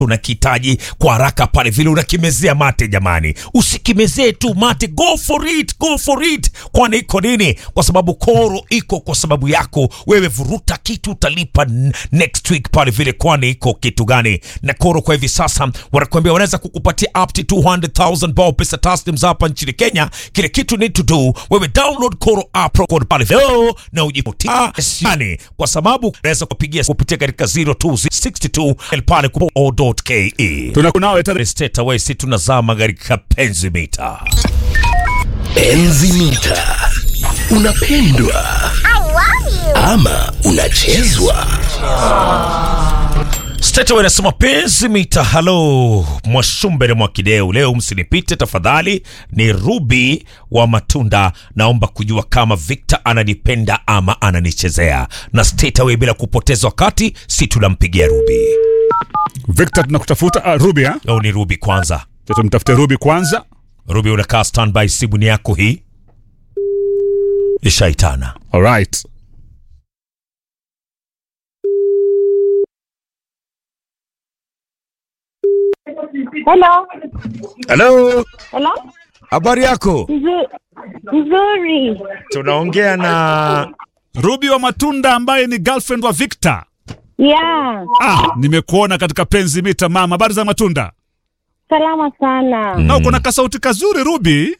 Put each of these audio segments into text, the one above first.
unakihitaji kwa haraka pale vile unakimezea mate jamani usikimezee tu mate go for it go for it kwani iko nini kwa sababu koro iko kwa sababu yako wewe vuruta kitu utalipa n- next week pale vile kwani iko kitu gani na koro kwa hivi sasa wanakuambia wanaweza kukupatia up to 200000 bao pesa taslims hapa nchini kenya kile kitu need to do wewe download koro app pro code pale leo na ujipotia yani kwa sababu unaweza kupigia kupitia katika 0262 pale o.ke tunakunawe tare straight away si tunazama katika penzi mita Enzi mita. Unapendwa ama unachezwa? straight away nasema penzi mita halo mwashumbere mwakideu leo msinipite tafadhali ni rubi wa matunda naomba kujua kama victor ananipenda ama ananichezea na straight away bila kupoteza wakati si tunampigia rubi Victor tunakutafuta ah, Ruby ha? au ni rubi kwanza tumtafute Ruby kwanza rubi unakaa standby simu ni yako hii ishaitana alright Hello. halo Hello. habari yako Nzu- Nzuri. tunaongea na Ruby wa matunda ambaye ni girlfriend wa Victor Yeah. ah, nimekuona katika penzi mita mama habari za matunda Salama sana. na uko na kasauti kazuri Ruby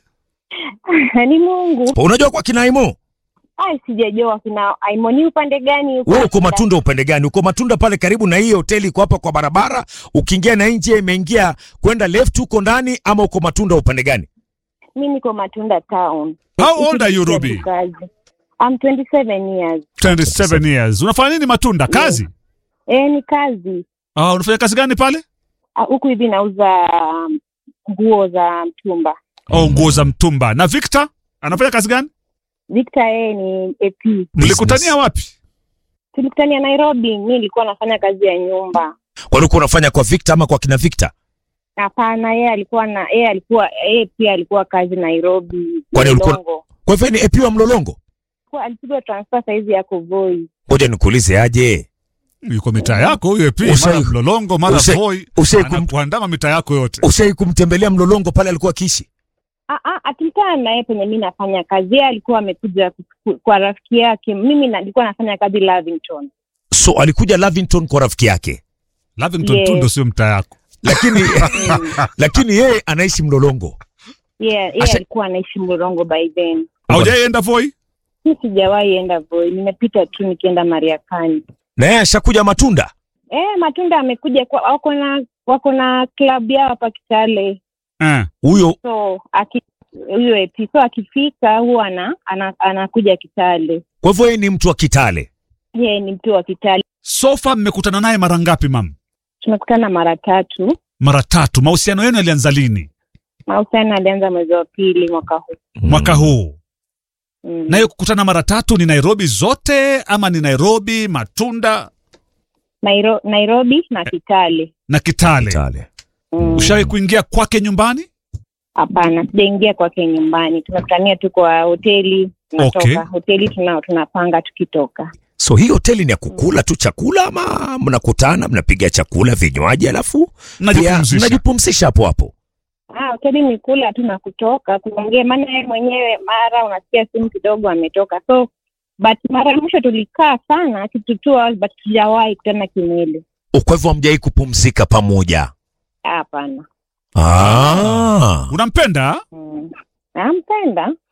Ni Mungu. unajua kwa kinaimo Ai sijajua kina Aimoni upande gani huko? wewe uko matunda upande gani uko matunda pale karibu na hii hoteli iko hapa kwa barabara ukiingia na nje imeingia kwenda left huko ndani ama uko matunda upande gani Mimi niko Matunda town. How old are you, Ruby? Kazi. I'm 27 years. 27 years unafanya nini matunda kazi Eh, ni kazi. ah, unafanya kazi gani pale Ah, Huku hivi nauza um, nguo za mtumba. oh, nguo za mtumba na Victor anafanya kazi gani Victor yeye ni AP. mlikutania wapi Tulikutania Nairobi. Mimi nilikuwa nafanya kazi ya nyumba. kwani uko unafanya kwa Victor ama kwa kina Victor Hapana, yeye alikuwa na yeye alikuwa yeye pia alikuwa kazi Nairobi. Kwani ulikuwa- Mlolongo. kwa hivyo ni epiwa mlolongo Alikuwa- alipigwa transfer saizi yako Voi. ngoja nikuulize aje yuko mitaa yako huyo pia Usai- mara mlolongo mara usai- voi usai kum- anakuandama mitaa yako yote ushai kumtembelea mlolongo pale alikuwa akiishi Ah, ah, akikutana na yeye penye mi nafanya kazi, yeye alikuwa amekuja ku- kwa rafiki yake. Mimi na- nilikuwa nafanya kazi Lavington. so alikuja Lavington kwa rafiki yake Lavington Yes. tu ndo sio mtaa yako lakini lakini yeye anaishi mlolongo Yeah, yeye Asha- alikuwa anaishi Mlolongo by then. haujaienda voi Mi sijawahi enda Voi, nimepita tu nikienda Mariakani. na yeye ashakuja matunda Eh, Matunda amekuja kwa, wako na wako na klabu yao hapa Kitale, eh. huyo so aki huyo EP, so akifika huwa ana, ana, anakuja Kitale. kwa hivyo yeye ni mtu wa Kitale Yeye ni mtu wa Kitale. sofa mmekutana naye mara ngapi mam Tumekutana mara tatu. mara tatu mahusiano yenu yalianza lini Mahusiano alianza mwezi wa pili mwaka huu. mwaka huu Mm. na hiyo kukutana mara tatu ni nairobi zote ama ni nairobi matunda Nairo, Nairobi na Kitale. na kitale Kitale Mm. ushawahi kuingia kwake nyumbani Hapana, sijaingia kwake nyumbani. Tumekutania tu kwa hoteli, tunatoka Okay. hoteli tuna, tunapanga tukitoka. so hii hoteli ni ya kukula tu chakula ama mnakutana mnapiga chakula vinywaji alafu pia Mnajipumzisha. mnajipumzisha hapo hapo Ah, hoteli ni kula tu na kutoka kuongea, maana yeye mwenyewe mara unasikia simu kidogo ametoka, so but mara ya mwisho tulikaa sana kitu two hours, but tujawahi kutana kimwili. kwa hivyo hamjai kupumzika pamoja Ah, Hapana. ah. unampenda Mm. Nampenda